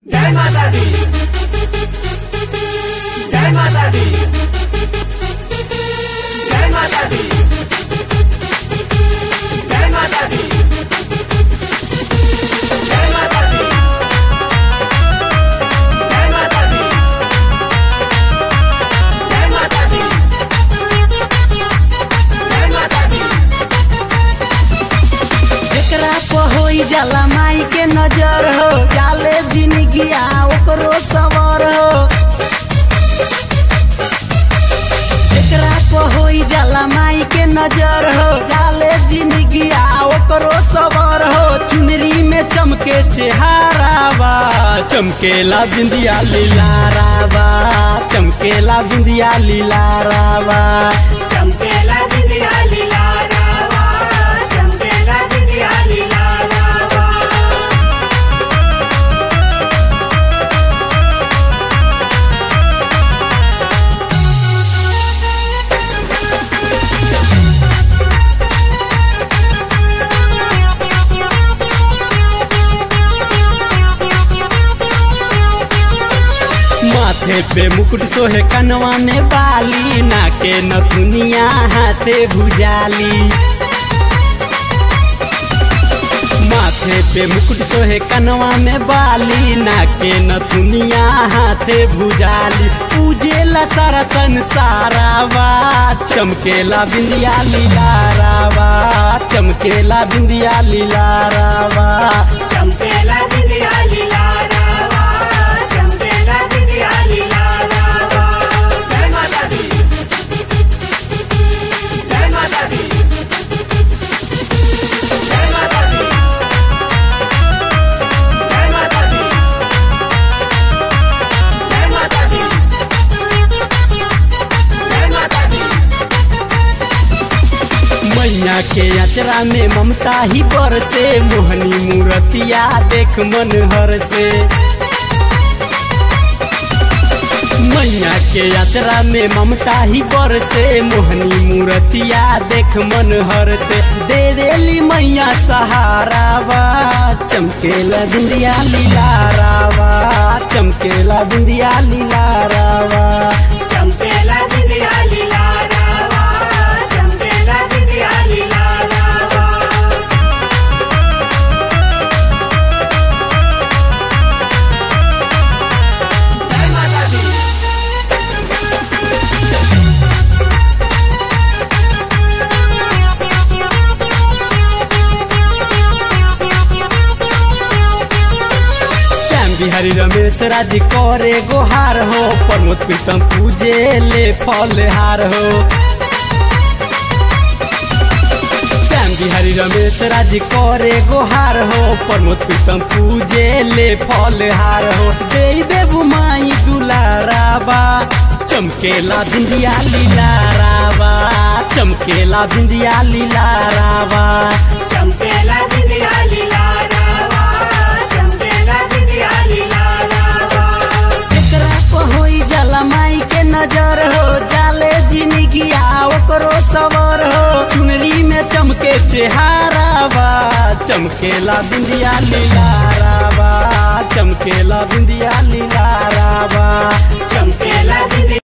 जय माता दी जय माता दी जय माता दी जय माता दी जय माता दी जय माता दी जय माता दी जय माता दी एकरा पर होई जाला माई के नजर हो जाले जिंदगिया ओकरो सवर हो एकरा पर होई जाला माई के नजर हो जाले जिंदगिया ओकरो सवर हो चुनरी में चमके चेहारावा चमकेला बिंदिया लीलारावा चमकेला बिंदिया लीलारावा चमकेला बिंदिया लीला रावा चमकेला बिंदिया लीला रावा माथे पे मुकुट सोहे कनवा में बाली नाके नथुनिया हाथे भुजाली माथे पे मुकुट सोहे कनवा में बाली नाके नथुनिया हाथे भुजाली पूजेला सारा संसारावा चमकेला बिंदिया लीलारावा चमकेला बिंदिया लीलारावा चमकेला बिंदिया लीला रावा चमकेला बिंदिया लीला रावा जय माता दी जय माता दी जय माता दी जय माता दी जय माता दी जय माता दी मैया के अचरा में ममता ही बरसे मोहनी मूर्तिया देख मन हर से मैया के अचरा में ममता ही बरसे मोहनी मूर्तिया देख मन हर से दे देली मैया सहारावा चमकेला बिंदिया लीलारावा चमकेला बिंदिया लीलारावा चमकेला बिंदिया लीला रावा चमकेला बिंदिया लीला रावा जय माता दी श्याम बिहारी रमेश राज करे गोहार हो प्रमोद प्रीतम पूजे ले फलहार हो श्याम बिहारी रमेश राज करे गोहार हो प्रमोद प्रीतम पूजे ले फलहार हो दे देबू माई दुलाराबा चमकेला बिंदिया लीलाराबा चमकेला बिंदिया लीलाराबा चमकेला बिंदिया लीला रावा चमकेला बिंदिया लीला रावा एकरा पर होई जाला माई के नजर हो जाले जिंदगिया ओकरो सवर हो चुनरी में चमके चेहारावा चमकेला बिंदिया लीलारावा चमकेला बिंदिया लीलारावा चमकेला बिंदिया